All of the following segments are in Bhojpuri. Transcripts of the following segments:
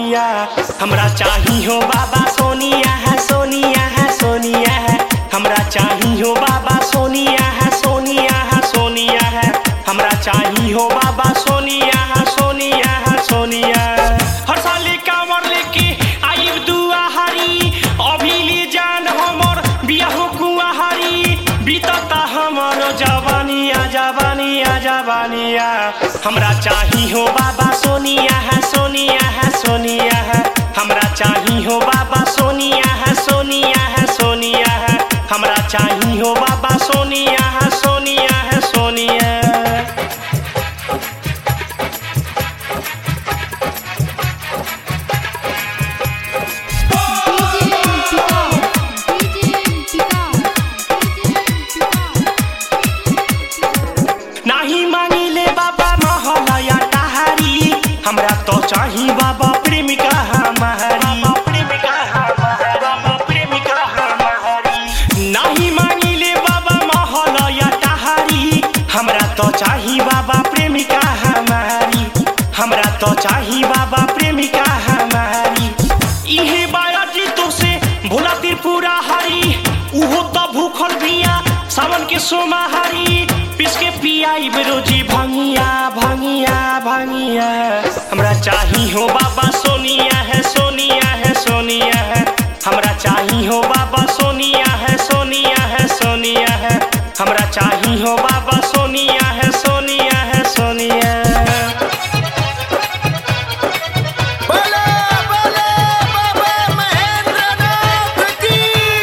भनिया हमरा चाही हो बाबा सोनिया है सोनिया है सोनिया है हमरा चाही हो बाबा सोनिया है सोनिया है सोनिया है हमरा चाही हो बाबा सोनिया है सोनिया है सोनिया हर साल कांवर लेके आइब दुआहारी अभी ले जान हमर बियाहो कुआहारी बीतता हमर जवानिया जवानिया जवानिया हमरा चाही हो बाबा सोनिया है सोनिया है सोनिया है हमरा चाही हो बाबा सोनिया है सोनिया है सोनिया है हमरा चाही हो बाबा सोनिया है सोनिया है सोनिया नाही मांगिले बाबा महलया टहारी हमरा तो चाही बाबा प्रेमिका हमारी प्रेमिका हमारी बाबा प्रेमिका हमारी नाही मांगिले बाबा महलया टहारी हमरा तो चाही बाबा प्रेमिका हमारी हमरा तो चाही बाबा प्रेमिका हमारी इहे बाया जी तो से भोला त्रिपुरा हरी उहो तो भूखल बिया सावन के सोमाहारी पिस के पियाई रोजी भंगिया भंगिया भंगिया हमरा चाही हो बाबा सोनिया है सोनिया है सोनिया है हमरा चाही हो बाबा सोनिया है सोनिया है सोनिया है हमरा चाही हो बाबा सोनिया है सोनिया है सोनिया बोले बोले बाबा महेंद्रनाथ की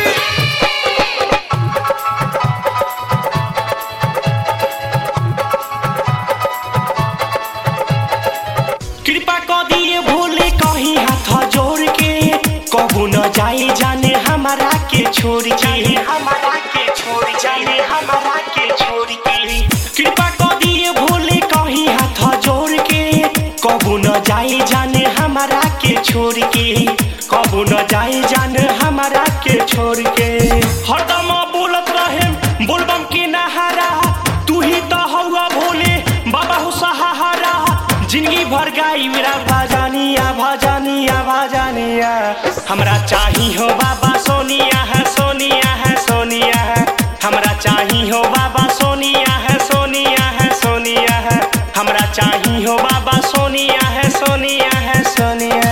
कृपा क दिए भोले कहीं हाथ जोड़ के कहू न जाए जाने हमारा के छोड़ के हमारा के छोड़ जाए हमारा के छोड़ के कृपा क दिए भोले कहीं हाथ जोड़ के कहू न जाए जाने हमारा के छोड़ के कहू न जाए जाने हमारा के छोड़ के हरदम बोलत रहे बोलबम के नहारा तू ही तो हौआ भोले बाबा हो सहारा जिंदगी भर गाई मेरा भजनिया भजनिया भजनिया हमरा चाही हो बाबा सोनिया है सोनिया है सोनिया है हमरा चाही हो बाबा सोनिया है सोनिया है सोनिया है हमरा चाही हो बाबा सोनिया है सोनिया है सोनिया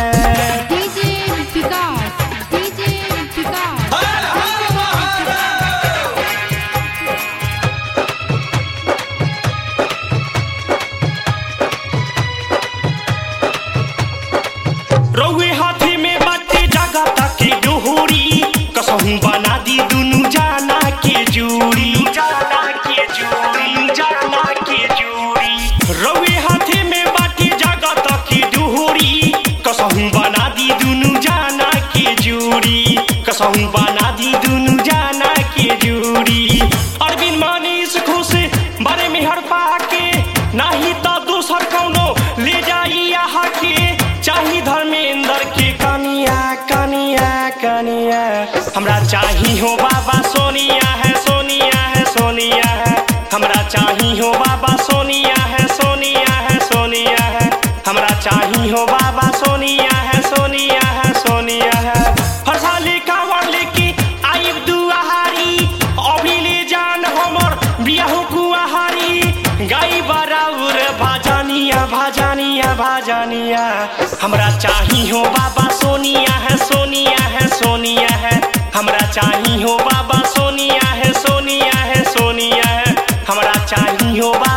रौए हाथी में बाटे जगह तक डोहरी कसहू बना दी दुनु जाना के जोड़ी जाना के जोड़ी जाना के जोड़ी रौए हाथी में बाटे जगह तक डोहरी कसहू बना दी दुनु जाना के जोड़ी कसहू बना दी दुनु जाना के जोड़ी अरविंद मानिस खुश बारे में हर पाके नाही तो दूसर कौनो ले जाई यहाँ के चाही धर्मेंद्र के कनिया कनिया कनिया हमरा चाही हो बाबा सोनिया है सोनिया है सोनिया है हमरा चाही हो बाबा सोनिया है सोनिया है सोनिया है हमरा चाही हो बाबा सोनिया है सोनिया है सोनिया है हर साल कांवर लेके आइब दुआहारी अभी ले जान हमर बियाहो कुआहारी गाई बराउर भाजानिया भाजानिया भाजानिया हमरा चाही हो बाबा सोनिया है सोनिया है सोनिया है हमरा चाही हो बाबा सोनिया है सोनिया है सोनिया है हमरा चाही हो बाबा